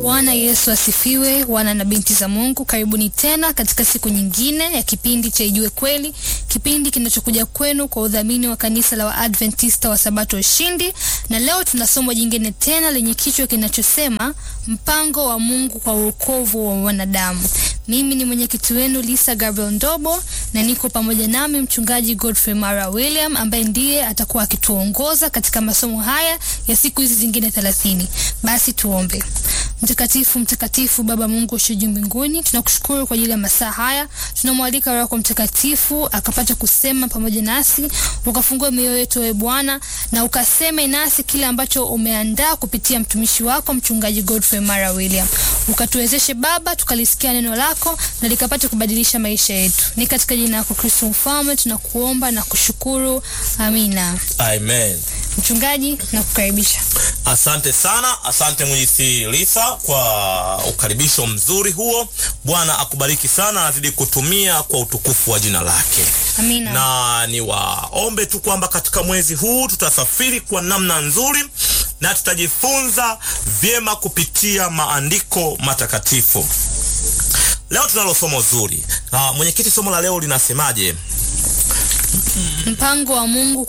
Bwana Yesu asifiwe, wana na binti za Mungu, karibuni tena katika siku nyingine ya kipindi cha Ijue Kweli, kipindi kinachokuja kwenu kwa udhamini wa kanisa la Waadventista wa Sabato Ushindi. Na leo tuna somo jingine tena lenye kichwa kinachosema mpango wa Mungu kwa wokovu wa wanadamu. Mimi ni mwenyekiti wenu Lisa Gabriel Ndobo na niko pamoja nami mchungaji Godfrey Mara William ambaye ndiye atakuwa akituongoza katika masomo haya ya siku hizi zingine thelathini. Basi tuombe. Mtakatifu, mtakatifu Baba Mungu usio juu mbinguni, tunakushukuru kwa ajili ya masaa haya. Tunamwalika Roho yako Mtakatifu akapata kusema pamoja nasi, ukafungue mioyo yetu ewe Bwana, na ukaseme nasi kile ambacho umeandaa kupitia mtumishi wako mchungaji Godfrey Mara William. Ukatuwezeshe Baba, tukalisikia neno lako na likapata kubadilisha maisha yetu. Ni katika jina lako Kristo Mfalme tunakuomba na kushukuru, amina. Amen. Mchungaji, nakukaribisha. Asante sana, asante mwenyekiti Lisa kwa ukaribisho mzuri huo. Bwana akubariki sana, azidi kutumia kwa utukufu wa jina lake. Amina. Na niwaombe tu kwamba katika mwezi huu tutasafiri kwa namna nzuri na tutajifunza vyema kupitia maandiko matakatifu. Leo tunalo somo zuri. Ah, mwenyekiti, somo la leo linasemaje? Mpango wa Mungu